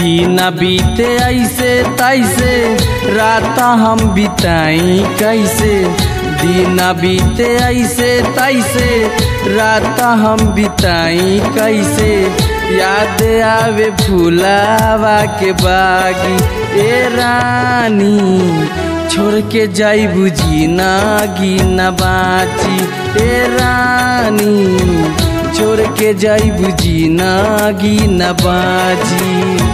दिन बीते ऐसे तैसे रात हम बिताई कैसे दिन बीते ऐसे तैसे रात हम बिताई कैसे याद आवे फूलावा के बागी ए रानी छोड़ के जाई बुझी ना गिना बाची ए रानी छोड़ के जाई बुझी ना गिना बाजी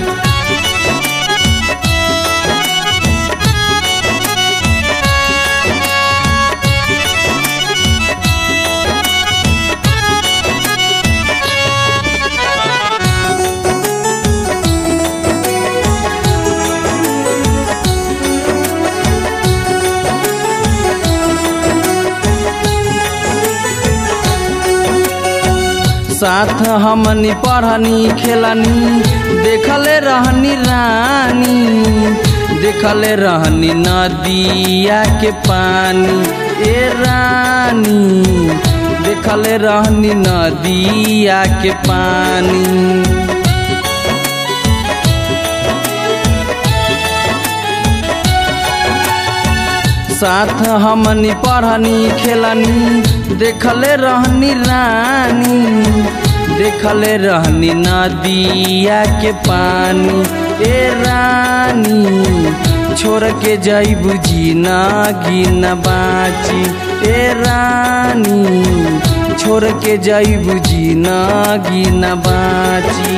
साथ हमनी पढ़नी खेलनी देखले रहनी रानी देखले रहनी नदिया के पानी ए रानी देखले रहनी नदिया के पानी साथ हमनी पढ़नी खेलनी देखले रहनी रानी देखले रहनी नदिया के पानी ए रानी छोड़ के जाई बुझी ना गिना बाची ए रानी छोड़ के जाई बुझी ना गिना बाची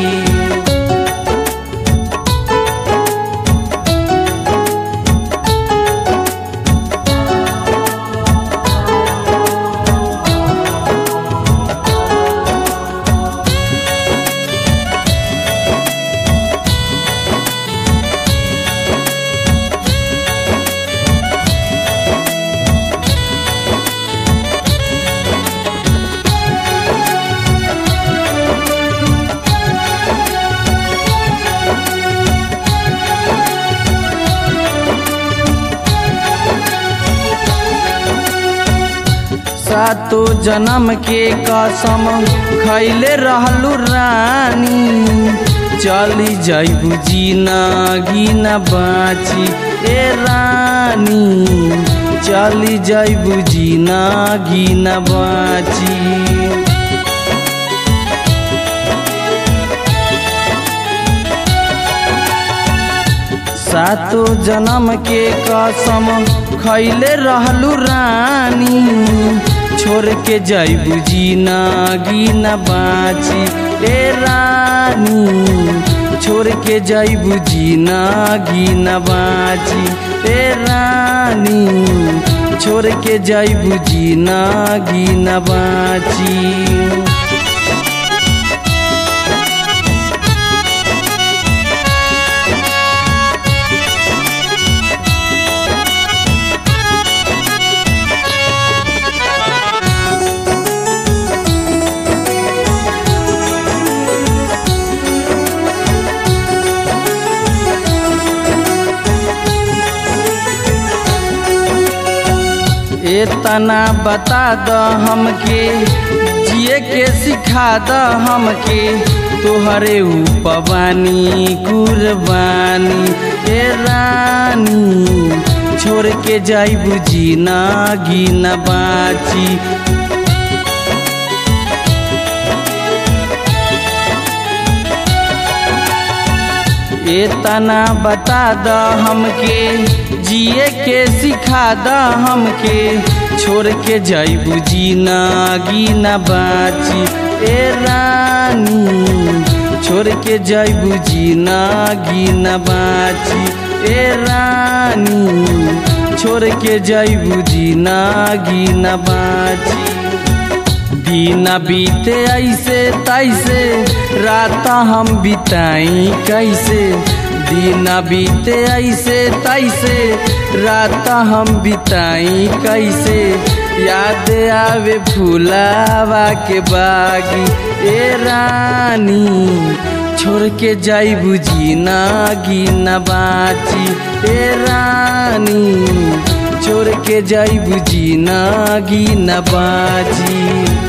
सातो जन्म के कसम खैले रहलू रानी चली जाइबू जीना गिना बाची ए रानी चली जाइबू जीना गिना बाची सातो जन्म के कसम खैले रहलू रानी छोड़ के जाइबू जीना गिना बाची ए रानी छोड़ के जाइबू जीना गिना बाची ए रानी छोड़ के जाइबू जीना गिना बाची इतना बता द हमके जिए के सिखा द हमके तोहरे उपवानी कुर्बानी ए रानी छोड़ के जाई बुझी ना गिना बाची इतना बता द हमके जिए के सिखा द हमके छोड़ के जाइबू जीना गिना बाची ए रानी छोड़ के जाइबू जीना गिना बाची ए रानी छोड़ के जाइबू जीना गिना बाची दीना बीते ऐसे तैसे रात हम बिताई कैसे दीना बीते ऐसे तैसे रात हम बिताई कैसे याद आवे फूलावा के बागी ए रानी छोड़ के जाई बुझी ना गिना बाची ए रानी छोड़ के जाई बुझी ना गिना बाची